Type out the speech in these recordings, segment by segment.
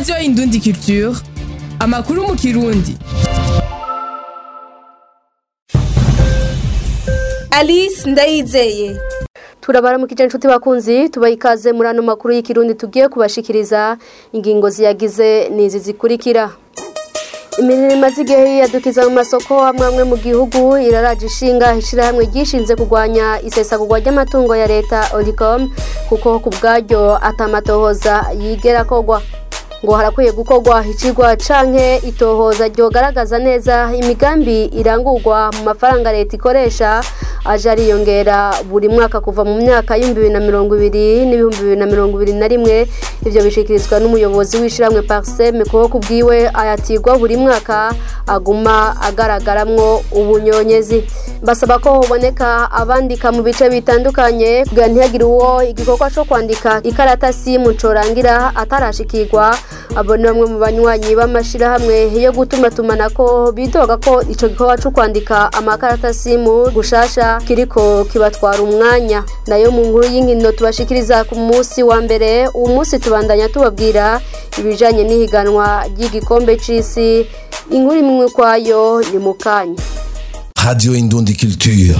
radiyo indundi culture amakuru mu kirundi alice ndayizeye turabaramukije inshuti bakunzi tubaha ikaze muri ano makuru y'ikirundi tugiye kubashikiriza ingingo ziyagize n'izi zikurikira imirimo imaze igihe yiyadukiza mu masoko amwe amwe mu gihugu iraraje ishinga ishyirahamwe ryishinze kurwanya isesagurwa ry'amatungo ya leta oricom kuko ku bwaryo atamatohoza yigera kogwa ngo harakwiye gukorwa icigwa canke itohoza ryogaragaza neza imigambi irangurwa mu mafaranga leta ikoresha aje ariyongera buri mwaka kuva mu myaka y'ibihumbi bibiri na mirongo ibiri n'ibihumbi bibiri na mirongo ibiri na rimwe ivyo bishikirizwa n'umuyobozi w'ishiramwe parseme kuko kubwiwe ayatigwa buri mwaka aguma agaragaramwo ubunyonyezi basaba ko hoboneka abandika mu bice bitandukanye kugira ntihagire uwo igikorwa co kwandika ikaratasi mu corangira atarashikirwa abo ni bamwe mu banywanyi b'amashirahamwe yo gutumatumanako bidoga ko ico gikorwa co kwandika amakaratasi mu gushasha kiriko kibatwara umwanya nayo mu nkuru y'inkino tubashikiriza ku munsi wa mbere uwo munsi tubandanya tubabwira ibijanye n'ihiganwa ry'igikombe c'isi inkuru imwe kwayo ni mu kanya Radio Indundi Culture.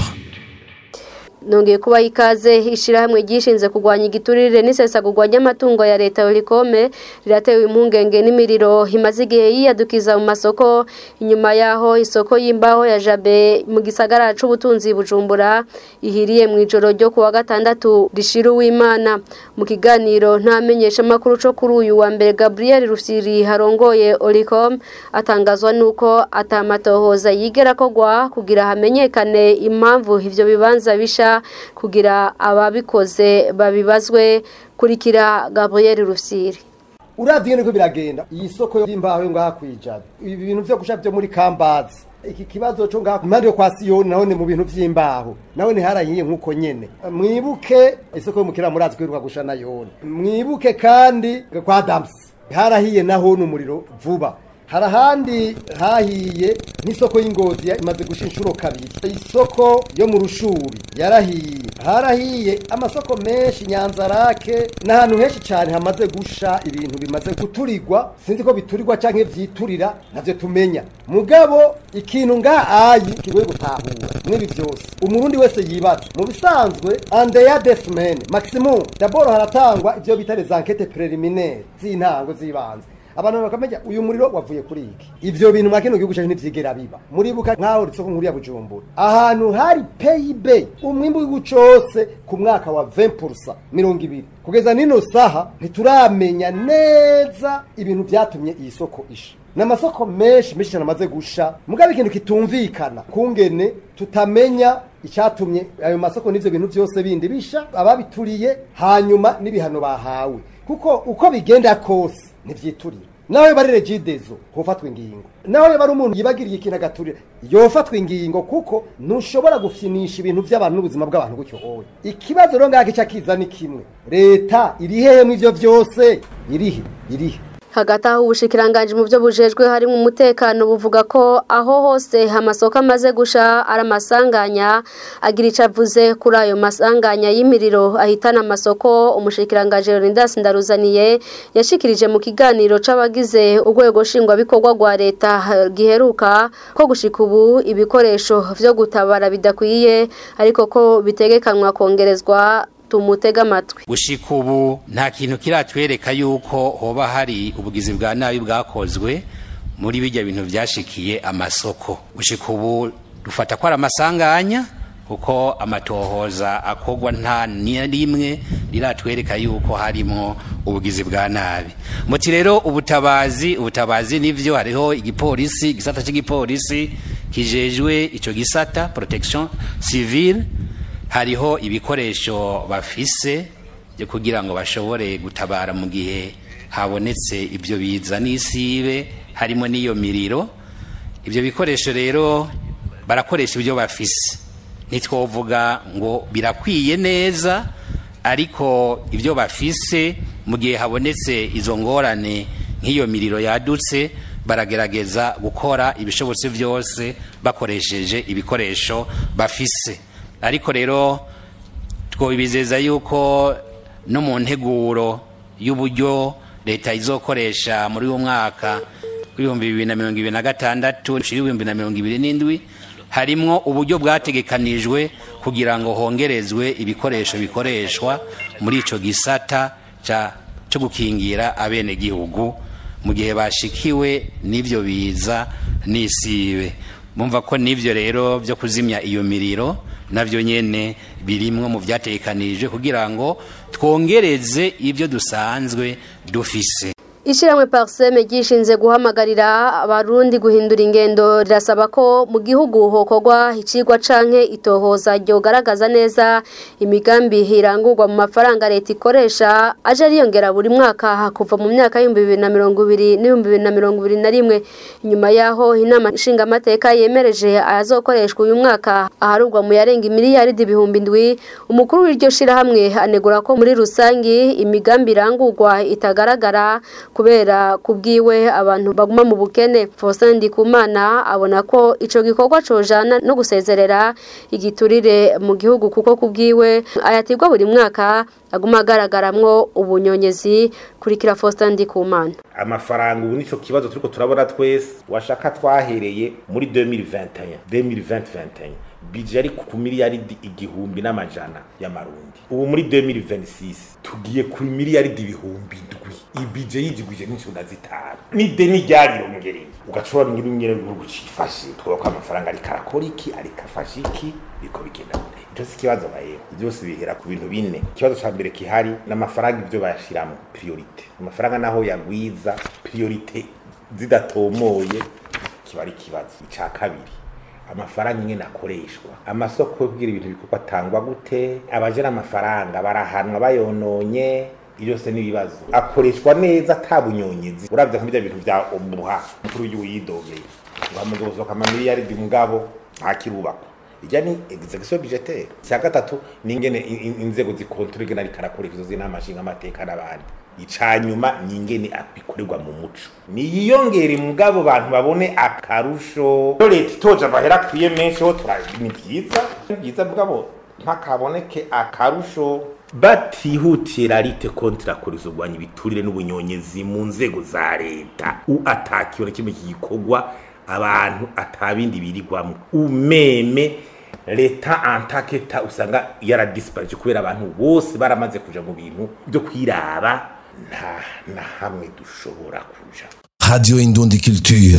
nongeye kuba ikaze ishyirahamwe ryishinze kurwanya igiturire n'isesagurwa ry'amatungo ya leta yorikome riratewe impungenge n'imiriro imaze igihe yiyadukiza mu masoko inyuma y'aho isoko y'imbaho ya jabe mu gisagara c'ubutunzi bujumbura ihiriye mu ijoro ryo kuwa gatandatu rishira uwimana mu kiganiro ntamenyesha amakuru co kuri uyu wa mbere gabriel rufyiri harongoye oricom atangazwa n'uko atamatohoza yigera kogwa kugira hamenyekane impamvu ivyo bibanza bisha kugira ababikoze babibazwe kurikira Gabriel Rufsiri uravye niko biragenda iyi soko y'imbaho yo ngaha kwijana ibi bintu vyo gusha vyo muri kambazi iki kibazo cyo ngaha impande yo kwa siyoni naho ni mu bintu vy'imbaho naho ni harahiye nk'uko nyene mwibuke isoko y'umukira murazi kwiruka gusha nayone mwibuke kandi kwa damsi harahiye naho n'umuriro vuba hari ahandi hahiye nk'isoko y'ingozi imaze gusha inshuro kabiri isoko yo mu rushuri yarahiye harahiye amasoko menshi nyanzarake n'ahantu henshi cyane hamaze gusha ibintu bimaze guturirwa sinzi ko biturirwa cyangwa byiturira navyo tumenya mugabo ikintu nga ayi kigoye gutahura n'ibi byose umurundi wese yibaza mu bisanzwe andeya desimene maximum daboro haratangwa ivyo bita les enquêtes préliminaires z'intango z'ibanze abantu bakamenya uyu muriro wavuye kuri iki ivyo bintu mwa kino gihugu cyacu ntivyigera biba muribuka nkaho ritsoko nkuru ya bujumbura ahantu hari pib umwimbu w'igihugu cose ku mwaka wa 20% mirongo ibiri kugeza nino saha ntituramenya neza ibintu vyatumye iyi soko isha n'amasoko menshi menshi cyane amaze gusha mugabe ikintu kitumvikana kungene tutamenya icyatumye ayo masoko n'ivyo bintu vyose bindi bisha ababituriye hanyuma n'ibihano bahawe kuko uko bigenda kose ntivyiturira nawe bari regidezo hofatwa ingingo nawe bari umuntu yibagiriye ikintu agaturira yofatwa ingingo kuko ntushobora gufyinisha ibintu by'abantu n'ubuzima bw'abantu gutyo hoye ikibazo rero ngaho kica kiza ni kimwe leta iri hehe mu ivyo vyose irihe irihe hagati aho ubushikiranganje mu byo bujejwe harimo umutekano buvuga ko aho hose amasoko amaze gusha ari amasanganya agira icyo avuze kuri ayo masanganya y'imiriro ahitana amasoko umushikiranganje Leonidas Ndaruzaniye yashikirije mu kiganiro c'abagize urwego nshingwabikorwa rwa leta giheruka ko gushika ubu ibikoresho vyo gutabara bidakwiye ariko ko bitegekanwa kongerezwa tumutega amatwi gushika ubu nta kintu kiratwereka yuko hoba hari ubugizi bwa nabi bwakozwe muri bijya bintu byashikiye amasoko gushika ubu dufata ko ari amasanganya kuko amatohoza akorwa nta rimwe riratwereka yuko harimo ubugizi bwa nabi muti rero ubutabazi ubutabazi nivyo hariho igipolisi igisata cy'igipolisi kijejwe ico gisata protection civile hariho ibikoresho bafise byo kugira ngo bashobore gutabara mu gihe habonetse ibyo biza n'isibe harimo n'iyo miriro ibyo bikoresho rero barakoresha ibyo bafise ntitwovuga ngo birakwiye neza ariko ibyo bafise mu gihe habonetse izo ngorane nk'iyo miriro yadutse baragerageza gukora ibishobotse byose bakoresheje ibikoresho bafise ariko rero twobizeza yuko no mu nteguro y'uburyo leta izokoresha muri uwo mwaka w'ibihumbi bibiri na mirongo ibiri na gatandatu ushira ibihumbi na mirongo ibiri n'indwi harimwo uburyo bwategekanijwe kugira ngo hongerezwe ibikoresho bikoreshwa muri ico gisata ca cyo gukingira abenegihugu mu gihe bashikiwe n'ivyo biza n'isibe mumva ko n'ivyo rero byo kuzimya iyo miriro navyo nyene birimwo mu vyategekanijwe kugira ngo twongereze ivyo dusanzwe dufise Ishiramwe Parseme gishinze guhamagarira abarundi guhindura ingendo rirasaba ko mu gihugu hokorwa icigwa canke itohoza ryo garagaza neza imigambi hirangurwa mu mafaranga leta ikoresha aje ariyongera buri mwaka kuva mu myaka y'ibihumbi bibiri na mirongo ibiri n'ibihumbi bibiri na mirongo ibiri na rimwe inyuma yaho inama nshingamateka yemereje ayazokoreshwa uyu mwaka aharugwa mu yarenga imiliyaridi ibihumbi ndwi umukuru w'iryo shirahamwe anegura ko muri rusangi imigambi irangurwa itagaragara kubera kubwiwe abantu baguma mu bukene Faustin Ndikumana abona ko ico gikorwa cojana no gusezerera igiturire mu gihugu kuko kubwiwe ayatirwa buri mwaka aguma agaragaramwo ubunyonyezi kurikira Faustin Ndikumana amafaranga ubu nico kibazo turiko turabona twese washaka twahereye muri 2021 2020 bije ari ku miliyaridi igihumbi n'amajana y'amarundi ubu muri 2026 tugiye kuri miliyaridi ibihumbi ndwi ibije yijigwije n'incunda zitanu n'ideni ryarirongere ugashobora ngira ingene igihugu cifashe twubaka ko amafaranga ariko arakora iki ariko afashe iki biko bigenda gute icyo si ikibazo bayeho byose bihera ku bintu bine ikibazo ca mbere kihari n'amafaranga ibyo bayashiramo priorite amafaranga naho yagwiza priorite zidatomoye kiba ari ikibazo ica kabiri amafaranga ingene akoreshwa amasoko yo kugira ibintu bikorwa atangwa gute abajera amafaranga barahanwa bayononye byose n'ibibazo akoreshwa neza atabunyonyezi uravye nka bintu vya omuha mukuru w'igihugu yidogeye ngo hamuzosohoka amamiliyaridi mugabo ntakirubakwa ijya ni execution budgetaire icya gatatu ni ingene inzego zikontorora ingene ariko arakora izo z'inama nshingamateka n'abandi icanyuma ni ingene bikorerwa mu muco niyiyongere mugabo bantu babone akarusho leta itoje amahera akwiye menshi ho ni byiza ni byiza mugabo ntakaboneke akarusho batihutira rite kontra kuri urwanya ibiturire n'ubunyonyezi mu nzego za leta u atakiwe na kimwe gikorwa abantu atabindi birigwamo umeme leta antaketa usanga yaradisiparije kubera abantu bose baramaze kuja mu bintu byo kwiraba nta na hamwe dushobora kuja Radio Indundi Culture.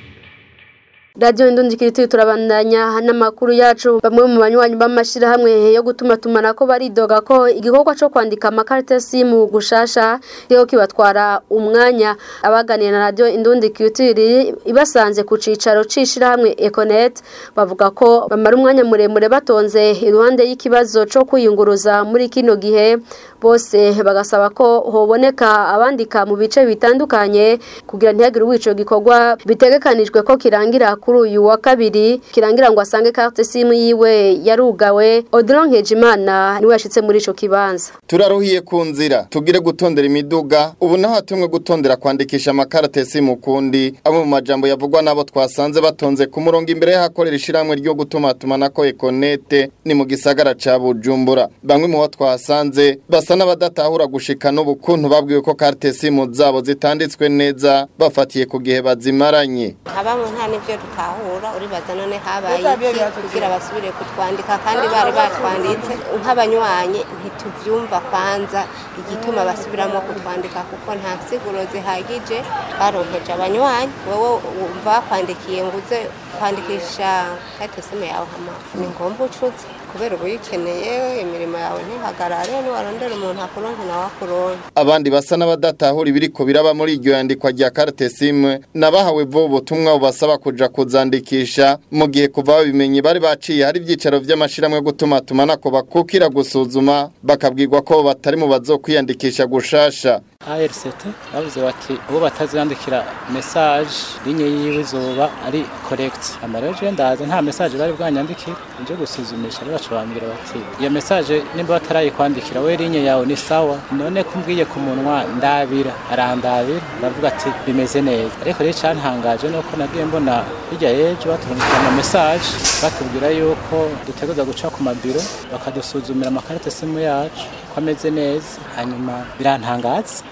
Radio Indundi Kiriti turabandanya n'amakuru yacu bamwe mu banywanyi b'amashirahamwe yo gutuma tumana ko baridoga ko igikorwa cyo kwandika amakarita simu gushasha yo kibatwara umwanya abaganira na Radio Indundi Kiriti ibasanze ku cicaro cishirahamwe Econet bavuga ko bamara umwanya muremure batonze iruhande y'ikibazo cyo kwiyunguruza muri kino gihe bose bagasaba ko hoboneka abandika mu bice bitandukanye kugira ntihagire uwico gikorwa bitegekanijwe ko kirangira kuri uyu wa kabiri kirangira ngo asange carte simu yiwe yarugawe Odilon Nkejimana niwe yashitse muri ico kibanza turaruhiye ku nzira tugire gutondera imiduga ubu naho hatumwe gutondera kwandikisha amakarate simu kundi abo mu majambo yavugwa nabo twasanze batonze ku murongo imbere y'ahakorera ishiramwe ryo gutuma tumanako Econete ni mu gisagara ca Bujumbura bamwe mu bo twasanze basa n'abadatahura gushika n'ubu kuntu babwiwe ko carte simu zabo zitanditswe neza bafatiye ku gihe bazimaranye abamo nta n'ibyo dutahura uribaza none habaye iki kugira basubire kutwandika kandi bari batwanditse nk'abanywanyi ntituvyumva kwanza igituma basubiramo kutwandika kuko nta siguro zihagije baronkeje abanywanyi wowe wumva bakwandikiye ngo uze kwandikisha kate simu yawe hama ni ngombwa ucuze kubera uba uyikeneye imirimo yawe ntihagarare niwarondera umuntu akuronke nawe akuronke abandi basa n'abadatahura ibiriko biraba muri iryo yandikwa rya carte simu nabahawe vuba ubutumwa bubasaba kuja kuzandikisha mu gihe kuva babimenye bari baciye hari ibyicaro vy'amashirahamwe yo gutuma tumanako bakukira gusuzuma bakabwirwa ko batari mu bazokwiyandikisha gushasha ARCT bavuze bati uwo batazandikira message linye yiwe izoba ari correct amareje ndaza nta message bari bwanyandikira nje gusuzumisha rero bacabambira bati iyo message nimba batarayikwandikira we linye yawe ni sawa none kumbwiye ku munwa ndabira arandabira ndavuga ati bimeze neza ariko rero cyantangaje nuko nagiye mbona hirya yejo batubwira ama message batubwira yuko dutegereza guca ku mabiro bakadusuzumira amakarita simu yacu ko ameze neza hanyuma birantangaza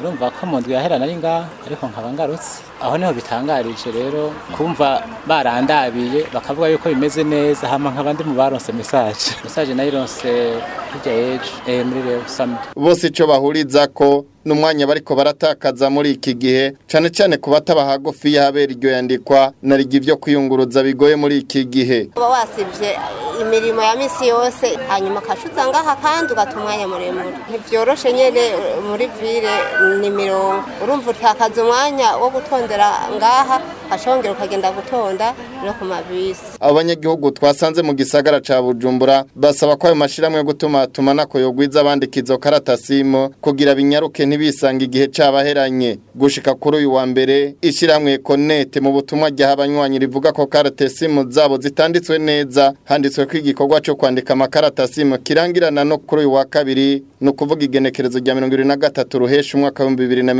urumva ko mu ndwi yahera nari ngaha ariko nkaba ngarutse aho niho bitangarije rero kumva barandabiye bakavuga yuko bimeze neza hama nkaba ndi mu baronse message message nayironse hirya y'ejo eh, muri rero samedi bose ico bahuriza ko n'umwanya bariko baratakaza muri iki gihe cane cane ku bataba hagufi y'ahabera iryo yandikwa na rigi vyo kwiyunguruza bigoye muri iki gihe uba wasivye imirimo ya misi yose hanyuma ukacuza ngaha kandi ugata umwanya muremure ntivyoroshe nyene muri vile ni mirongo urumva utakaza umwanya wo gutondera ngaha ukashongera ukagenda gutonda no ku mabisi abanyagihugu twasanze mu gisagara ca Bujumbura basaba ko ayo mashirahamwe yo gutuma tumanako yogwiza abandika izo karatasimu kugira binyaruke ntibisanga igihe cabaheranye gushika kuri uyu wa mbere ishiramwe Connect mu butumwa rya abanywanyi rivuga ko karatasimu zabo zitanditswe neza handitswe ko igikorwa cyo kwandika amakaratasimu kirangirana no kuri uyu wa kabiri no kuvuga igenekerezo rya 2023 ruhesha umwaka wa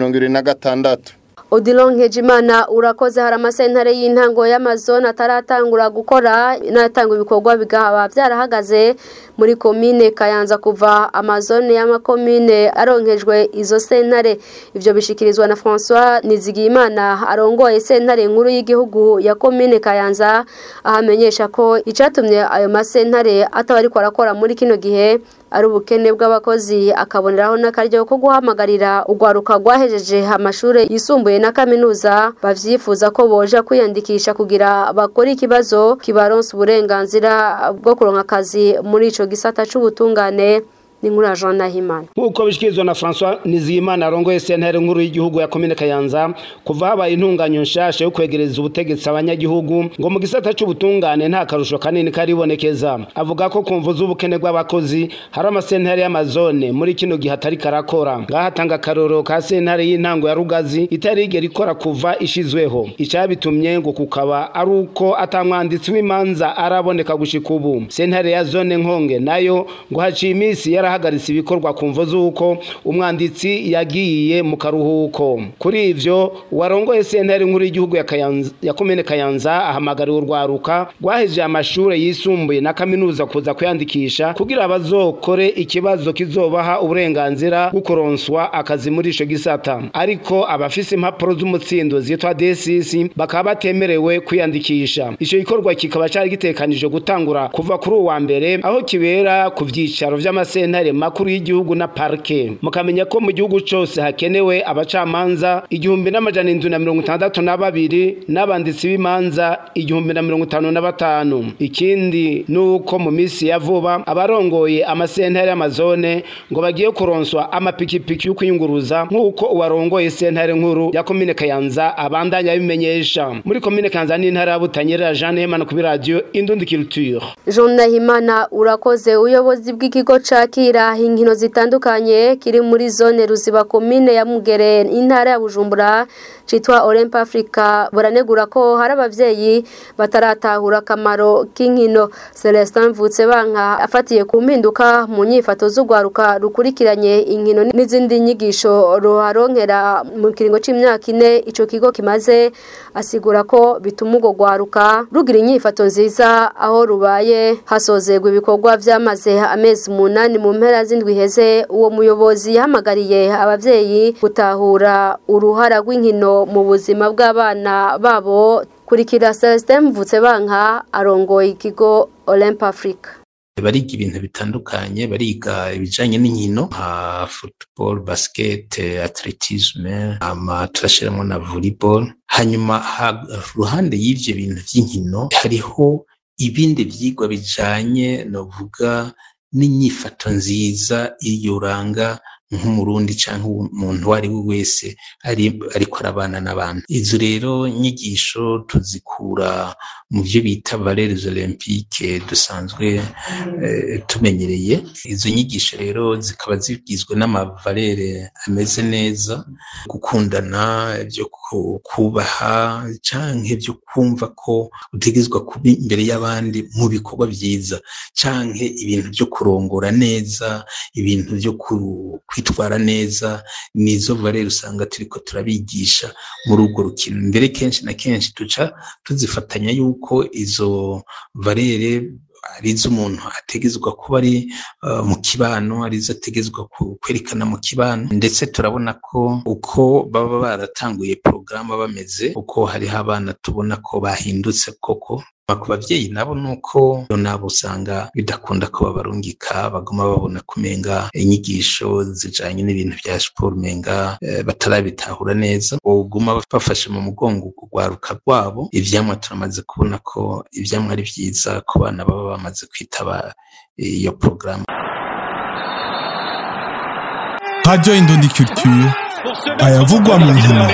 2026 Odilon Nkejimana urakoze hari amasentare y'intango y'amazone ataratangura gukora n'atanga ibikorwa bigaba byarahagaze muri komine Kayanza kuva amazone y'amakomine aronkejwe izo sentare ivyo bishikirizwa na François Nizigimana arongoye sentare nkuru y'igihugu ya komine Kayanza ahamenyesha ko icatumye ayo masentare atabariko arakora muri kino gihe ari ubukene bw'abakozi akaboneraho n'akaryo ko guhamagarira urwaruka rwahejeje amashuri yisumbuye na kaminuza bavyifuza ko boja kwiyandikisha kugira bakore ikibazo kibaronsa uburenganzira bwo kuronka akazi muri ico gisata c'ubutungane ni nkuru ya Jean Nahimana nk'uko bishikirizwa na François Nizigimana arongoye sentare nkuru y'igihugu ya komine Kayanza kuva habaye intunganyo nshasha yo kwegereza ubutegetsi abanyagihugu ngo mu gisata c'ubutungane nta karusho kanini karibonekeza avuga ko kumva z'ubukene bw'abakozi hari amasentare y'amazone muri kino gihe atari karakora ngahatanga akaroro ka sentare y'intango ya Rugazi itari igera ikora kuva ishizweho icabitumye ngo kukaba ari uko atamwanditsi w'imanza araboneka gushika ubu sentare ya zone nkonge nayo ngo haciye iminsi yarahagaritse ibikorwa ku mvo z'uko umwanditsi yagiye mu karuhuko kuri ivyo warongoye sentare nkuru y'igihugu ya Kayanza ya komine Kayanza ahamagariwe urwaruka rwaheje amashure yisumbuye na kaminuza kuza kwiyandikisha kugira bazokore ikibazo kizobaha uburenganzira bwo kuronswa akazi muri ico gisata ariko abafise impapuro z'umutsindo zitwa DCC bakaba batemerewe kwiyandikisha ico gikorwa kikaba cari gitekanije gutangura kuva kuri uwa mbere aho kibera ku vyicaro vy'amasentare makuru y'igihugu na parke mukamenya ko mu gihugu cose hakenewe abacamanza igihumbi n'amajana indwi na mirongo itandatu na babiri n'abanditsi b'imanza igihumbi na mirongo itanu na batanu ikindi nuko mu misi ya vuba abarongoye amasentare y'amazone ngo bagiye kuronswa amapikipiki yo kwiyunguruza nk'uko uwarongoye sentare nkuru ya komine Kayanza abandanya abimenyesha muri komine Kayanza n'intara ya Butanyerera Jean Hemana kuri radio Indundi Culture Jean Nahimana urakoze uyobozi bw'ikigo cakira inkino zitandukanye kiri muri zone ruziba komine ya Mugere intara ya Bujumbura citwa Olymp Africa buranegura ko hari abavyeyi bataratahura akamaro k'inkino Celestin Mvutse banka afatiye ku mpinduka mu nyifato z'ugwaruka rukurikiranye inkino n'izindi nyigisho ruharonkera mu kiringo c'imyaka ine ico kigo kimaze asigura ko bituma ugo gwaruka rugira inyifato nziza aho rubaye hasozegwa ibikorwa vyamaze amezi umunani mu mpera z'indwi heze uwo muyobozi yahamagariye abavyeyi gutahura uruhara rw'inkino mu buzima bw'abana babo kurikira Celestin Mvutse banka arongoye ikigo Olymp Africa bariga ibintu bitandukanye bariga ibijanye n'inkino nka football basket atletisme ama turashiramo na volleyball hanyuma ruhande y'ivyo bintu vy'inkino hariho ibindi vyigwa bijanye novuga n'inyifato nziza iyo uranga nk'umurundi canke umuntu uwo ari we wese ariko arabana n'abantu izo rero nyigisho tuzikura mu byo bita valeurs olympique dusanzwe tumenyereye izo nyigisho rero zikaba zigizwe n'amavalere ameze neza gukundana byo kubaha canke byo kumva ko utegerezwa kuba imbere y'abandi mu bikorwa vyiza canke ibintu byo kurongora neza ibintu byo kwitwara neza nizo valere usanga turiko turabigisha muri urwo rukino mbere kenshi na kenshi tuca tuzifatanya yuko izo valere arizo umuntu ategezwa kuba ari uh, mu kibano arizo ategezwa kwerekana mu kibano ndetse turabona ko uko baba baratanguye porogaramu bameze uko hariho abana tubona ko bahindutse koko ku bavyeyi nabo nuko nabo usanga bidakunda ko babarungika baguma babona kumenga inyigisho zijanye n'ibintu vya siporo umenga e, batarabitahura neza boguma bafashe mu mugongo kugwaruka rwabo ivyamwa turamaze kubona ko ivyamwa ari vyiza ku bana baba bamaze kwitaba iyo porogaramu Radio Indundi Culture ayavugwa mu nkino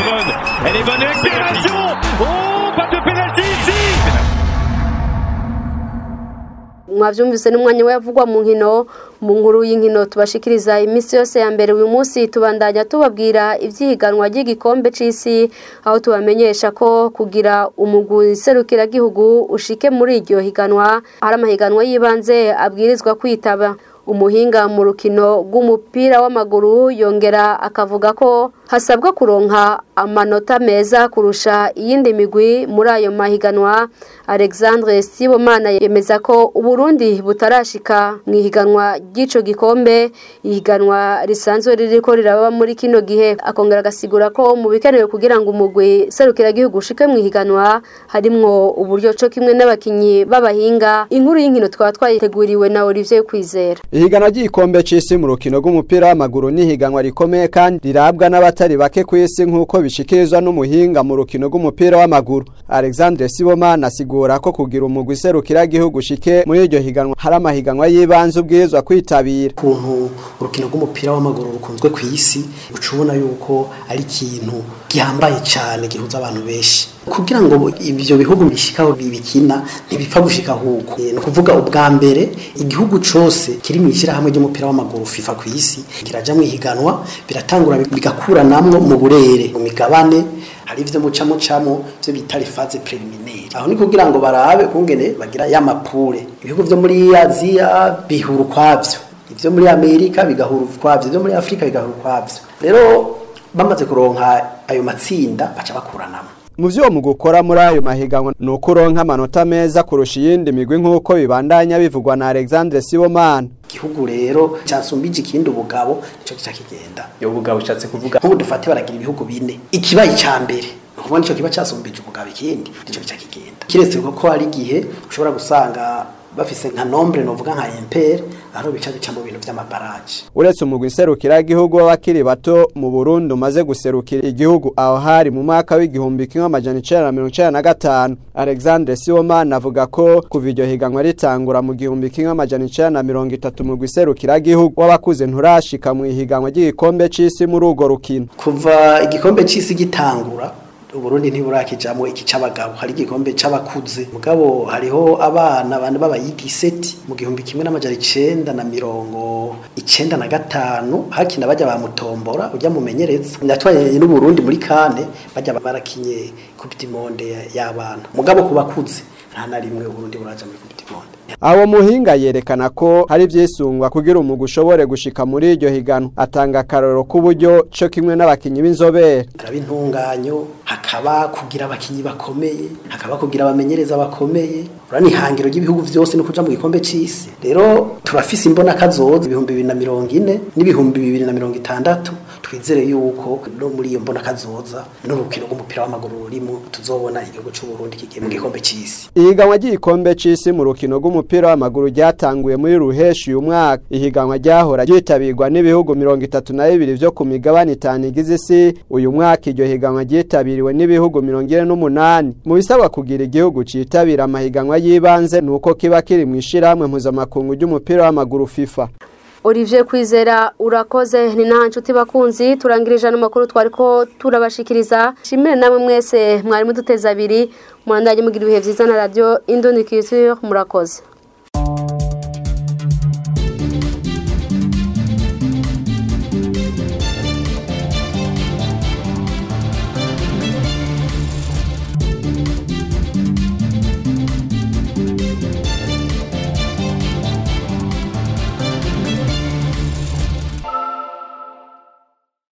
mwavyumvise n'umwanya we yavugwa mu nkino mu nkuru y'inkino tubashikiriza iminsi yose ya mbere uyu munsi tubandanya tubabwira ivyihiganwa ry'igikombe c'isi aho tubamenyesha ko kugira umugwi serukiragihugu ushike muri iryo higanwa hari amahiganwa y'ibanze abwirizwa kwitaba umuhinga mu rukino rw'umupira w'amaguru yongera akavuga ko hasabwa kuronka amanota meza kurusha iyindi migwi muri ayo mahiganwa alexandre sibomana yemeza ko uburundi butarashika mu ihiganwa ry'ico gikombe ihiganwa risanzwe ririko riraba muri kino gihe akongera agasigura ko mu bikenewe kugira ngo umugwi serukiragihugu ushike mu ihiganwa harimwo uburyo co kimwe n'abakinyi b'abahinga inkuru y'inkino twaba twayiteguriwe na olivier kwizera ihiganwa ry'igikombe c'isi mu rukino rw'umupira w'amaguru ni ihiganwa rikomeye kandi rirabwa n'abatari bake ku isi nk'uko bishikirizwa n'umuhinga mu rukino rw'umupira w'amaguru alexandre sibomana asigura ko kugira umugwi serukiragihugu ushike muri iryo higanwa hari amahiganwa y'ibanze ubwirizwa kwitabira ukuntu urukino rw'umupira w'amaguru rukunzwe ku isi uca ubona yuko ari ikintu gihambaye cyane gihuza abantu benshi kugira ngo ibyo bihugu bishikaho bibikina ntibipfa gushika huko ni ukuvuga ubwa mbere igihugu cose kiri mu ishyirahamwe ry'umupira w'amaguru FIFA ku isi kiraja mu ihiganwa biratangura bigakuranamwo mu burere mu migabane hari ivyo muca mucamo ivyo bita phase preliminaire aho ni kugira ngo barabe kungene bagira ya mapure ibihugu vyo muri Aziya bihura ukwavyo ivyo muri Amerika bigahura ukwavyo ivyo muri Afrika bigahura ukwavyo rero bamaze kuronka ayo matsinda baca bakuranamwo mu vyo mu gukora muri ayo mahiganwa ni ukuronka amanota meza kurusha iyindi migwi nk'uko bibandanya bivugwa na alexandre sibomana igihugu rero cyasumbije ikindi ubugabo nico gica kigenda iyo bugabo ushatse kuvuga nk'ubu dufate baragira ibihugu bine ikibaye icya mbere nukuvuga nico kiba cyasumbije ubugabo ikindi nico gica kigenda kiretse ko hari igihe ushobora gusanga bafise nka nombre novuga nka impere aho bica bica mu bintu vy'amabaraje uretse umugwi nserukiragihugu w'abakiri bato mu Burundi umaze guserukira igihugu aho hari mu mwaka w'igihumbi kimwe amajana icenda na mirongo icenda na gatanu Alexandre Sibomana avuga ko kuva iryo higanwa ritangura mu gihumbi kimwe amajana icenda na mirongo itatu mu gihugu w'abakuze nturashika mu ihiganwa ry'igikombe c'isi muri urwo rukino kuva igikombe c'isi gitangura uburundi ntiburakijamwo iki c'abagabo hari igikombe c'abakuze mugabo hariho abana bane b'abayigiseti mu gihumbi kimwe n'amajana icenda na mirongo icenda na gatanu hakina bajya bamutombora ujya mumenyereza natwaye n'uburundi muri kane bajya barakinye coupe du monde y'abana mugabo ku bakuze nta na rimwe uburundi buraja muri coupe du monde awo muhinga yerekana ko hari ivyisungwa kugira umugwi ushobore gushika muri iryo higanwa atanga akarorero k'uburyo co kimwe n'abakinyi b'inzobere turaba intunganyo hakaba kugira abakinyi bakomeye hakaba kugira abamenyereza bakomeye urani ihangiro ry'ibihugu vyose no kuja mu gikombe c'isi rero turafise imbona kazoza ibihumbi bibiri na mirongo ine n'ibihumbi bibiri na mirongo itandatu twizere yuko no muri iyo mbona kazoza n'urukino rw'umupira w'amaguru rurimo tuzobona igihugu c'uburundi kigiye mu gikombe c'isi ihiganwa ry'igikombe c'isi mu rukino rw'umupira w'amaguru ryatanguye muri ruheshi uyu mwaka ihiganwa ryahora ryitabirwa n'ibihugu mirongo itatu na bibiri vyo ku migabane itanu igize isi uyu mwaka iryo higanwa ryitabiriwe n'ibihugu mirongo ine n'umunani mu bisabwa kugira igihugu citabira amahiganwa y'ibanze ni uko kiba kiri mu ishirahamwe mpuzamakungu ry'umupira w'amaguru fifa Olivier Kwizera urakoze ni nta nshuti bakunzi turangirije ano makuru twariko turabashikiriza shimire namwe mwese mwari muduteza abiri murandanye mugira ibihe vyiza na radio Indoni Culture murakoze